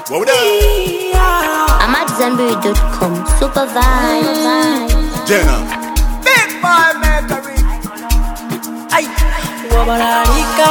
What we done? I'm at Zenberry.com. Super vibe. Jenna. Big boy Mercury. Ay, wabararika.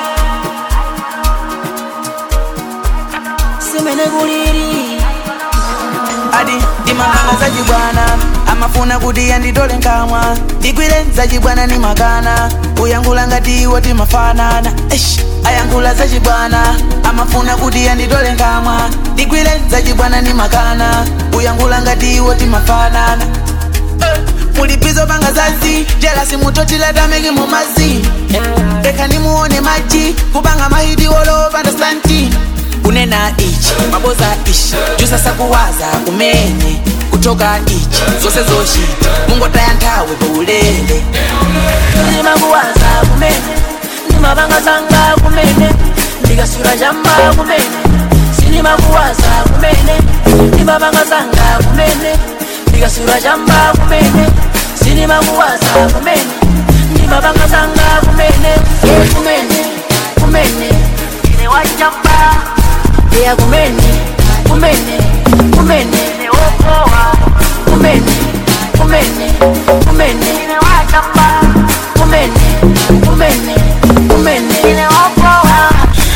Semene kuliri. adi ndimanganga zachibwana amafuna kuti yanditole nkamwa ndigwire zachibwana ni makana kuyankhula ngati iwo timafanana Eish, ayankhula zachibwana amafuna kuti yanditole nkamwa ndigwire zachibwana ni makana kuyankhula ngati iwo timafanana Eh, mulipizo panga zazi jelasi mutotilatameki mumazi reka nimuone maji kupanga mahidi wolopanda slanti kunena ichi maboza ichi jusasa kuwaza kumene kutoka ichi zose zoshita mungotaya nthawi paulele ndimakuwaza kumene ndimapanga zanga kumene ndikasula chamba kumene sindimakuwaza kumene ndimapanga zanga kumene ndikasula chamba kumene sindimakuwaza kumene ndimapanga zanga kumene ye kumene kumene ine wachamba ya kumene kumene kumene ine wokowa kumene kumene kumene ine wachamba kumene kumene kumene ine wokowa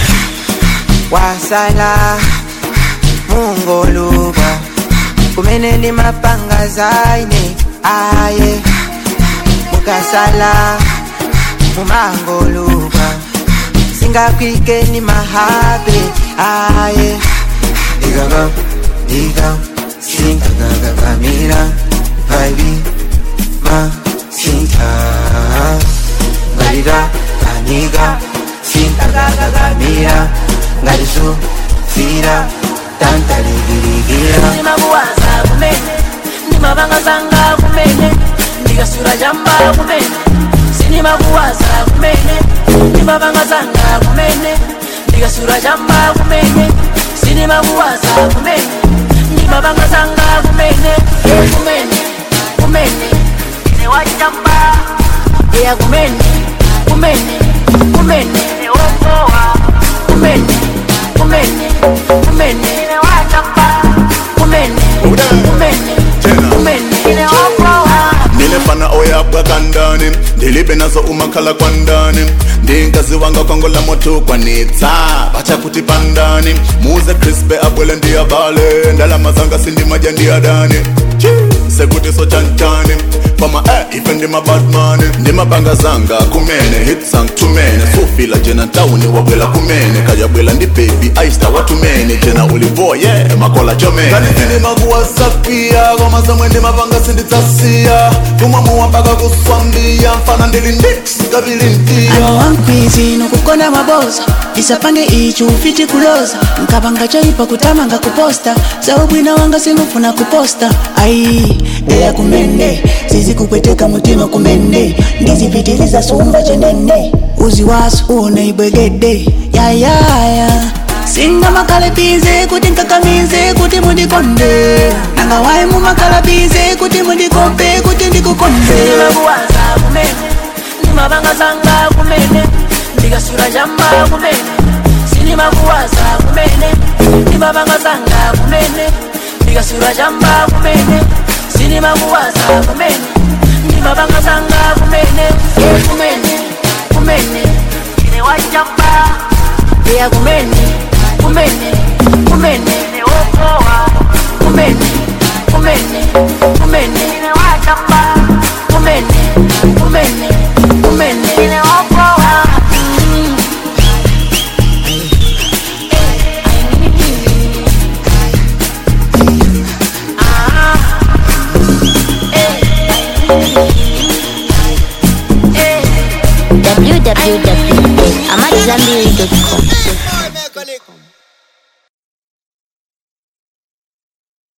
wasala mungoluba kumene ndi mapanga zaine aye mukasala mumangoluba singakwike ni mahabe aye digagam digam sintagagagamira vaibi ma sinta galira kaniga sintagagagamira ngalisu fira tantaligirigira ndimakuwaza kumene ndimapanga zanga kumene ndikasula chamba kumene sindimakuwaza kumene ndimapanga zanga kumene ndikasula chamba kumene sindimakuwaza kumene ndimapanga zanga kumene ye kumene kumene ine wachamba ya kumene kumene kumene ine wokowa kumene kumene kumene ine wachamba kumene kumene kumene ine wokowa Nilefana oyabwa kandani ndilibe nazo umakhala kwandani ndinkazi wanga kwangola moto kwanitsa bacha kuti pandani muze crispe abwele ndiyabale ndalama zanga sindimaja ndiyadani sekuti so chantani fama eh, ife ndimabadmani ndimapanga zanga kumene hit sang tumene sufila jena ntawuni wabwela kumene kajabwela ndi baby aista watumene jena ulivoye yeah, makola chomene kanitinimakuwasapia koma zamwe ndimapanga sinditsasiya kumwamuwa mpaka kuswambiya mfana ndili ndix kabili mtiya ano wankwizi nokukonda maboza ndisapange ichi ufiti kuloza nkapanga choipa kutamanga kuposta zaubwina wanga singufuna kuposta ai eya kumende zizikupweteka mutima kumende ndizipitiliza sumba chenene uzi wasu uone ibwegede yayaya singa makalabize kuti nkakamize kuti mundikonde nanga wayi mumakalabize kuti mundikompe kuti ndikukonde ndimakuwaza kumene ndimapanga zanga kumene ndikasula chamba kumene sindimakuwaza kumene ndimapanga zanga kumene ndikasula chamba kumene sindimakuwaza kumene ndimapanga zanga kumene ye kumene kumene ine wachamba ya kumene kumene kumene ine wokowa kumene kumene kumene ine wachamba kumene kumene kumene ine wokowa Mm. Ah. Eh. Eh. www.amatzambiri.com. Make a lick.